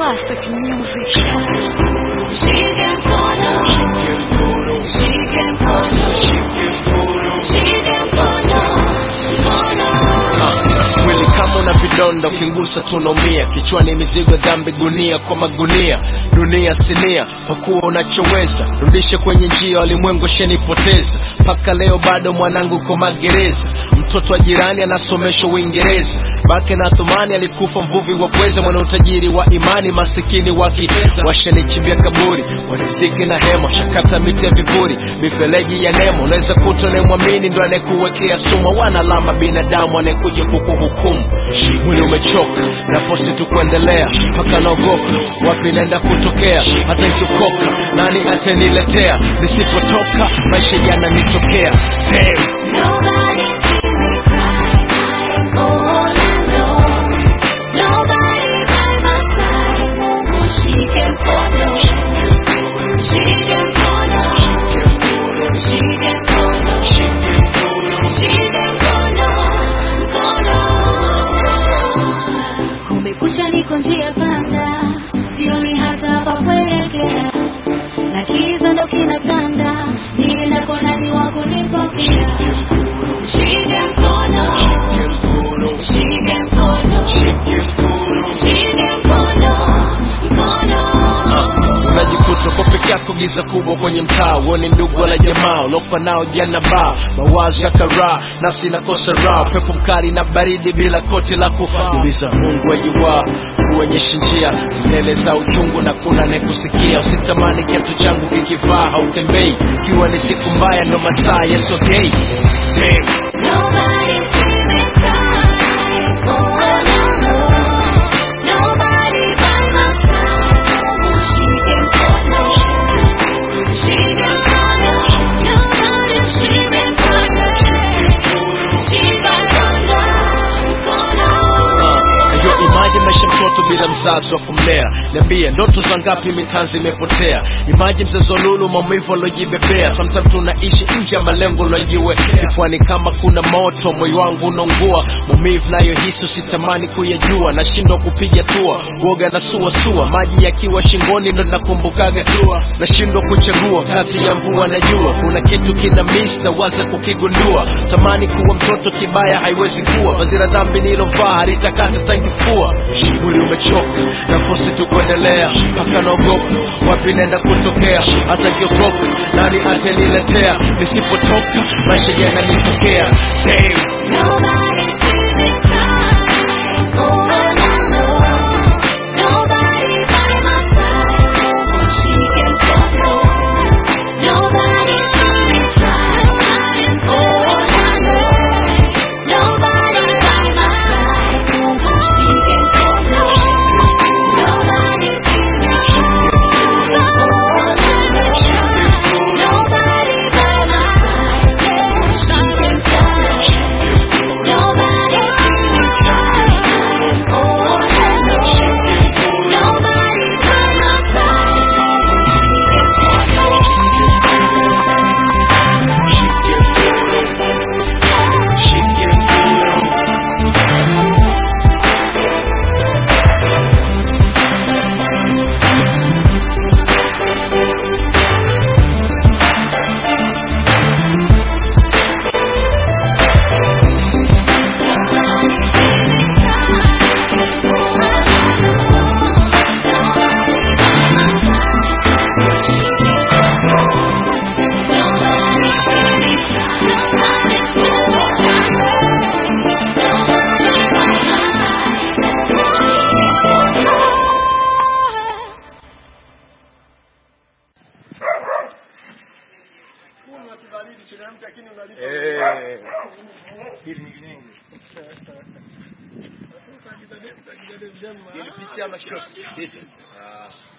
Classic music. Shike mkono, shike mkono, shike mkono, mkono. mwili kama una vidonda ukingusa tunaumia kichwani mizigo dhambi gunia kwa magunia dunia sinia pakuwa unachoweza rudishe kwenye njia walimwengu shenipoteza mpaka leo bado mwanangu ko magereza mtoto wa jirani anasomeshwa uingereza bake na thumani alikufa mvuvi wa pweza mwana utajiri wa imani masikini wakiheza washanichimbia kaburi waniziki na hema shakata miti ya vivuri mifereji ya nemo unaweza kuta unayemwamini ndo anayekuwekea sumu wanalama binadamu anayekuja kukuhukumu mwili umechoka nafosi tu kuendelea mpaka naogopa wapi naenda kutokea hata ikiokoka nani ataniletea nisipotoka maisha yananitokea Damn. Nobody see me cry, I'm all alone. Nobody by my side, Mungu shike mkono, shike mkono, shike mkono, shike mkono, mkono. Kumekucha, niko njia panda, sioni hata pa kuelekea, na kiza ndo kinatanda, niendako nani wa kunipokea? Shike mkono, shike mkono, shike mkono, mkono. unajikuta kwa peke yako giza kubwa kwenye mtaa uone ndugu wala jamaa ulopa nao jana baa mawazo ya karaa nafsi inakosa raha pepo mkali na baridi bila koti la kufaa uliza mungu ajuwaa kuonyesha njia mbele za uchungu na kuna nekusikia usitamani kiatu changu kikivaa hautembei ikiwa ni siku mbaya ndo masaa yesogei Damn. Nobody see me cry, all alone. Nobody by my side, shike mkono, shike mkono. Nobody shike mkono, shike mkono. Yo, imagine maisha mtoto bila mzazi wa kumlea niambie ndoto za ngapi mitanzi imepotea imagine mzezo lulu maumivu alojibebea sometimes tunaishi nje ya malengo lojiwe kifuani kama kuna moto moyo wangu unaungua maumivu nayohisi usitamani kuyajua nashindwa kupiga tua uoga na suasua maji yakiwa shingoni ndo nakumbukaga dua nashindwa kuchagua kati ya mvua na jua kuna kitu kina miss na waza kukigundua tamani kuwa mtoto kibaya haiwezi kuwa vazira dhambi nilovaa halitakata tangifua mwili umechoka nafosi tu kuendelea mpaka naogopa wapi naenda kutokea hata kiokoka nani ataniletea nisipotoka maisha yananitokea Damn. Nobody see me cry, all alone. Nobody by my side, shike mkono. Nobody see me cry, I'm all alone. Nobody by my side, shike mkono. Nobody see me cry, all alone. Nobody by my side, shike mkono. Nobody see me cry, all alone. Nobody by my side, shike Ilipitia mashosi.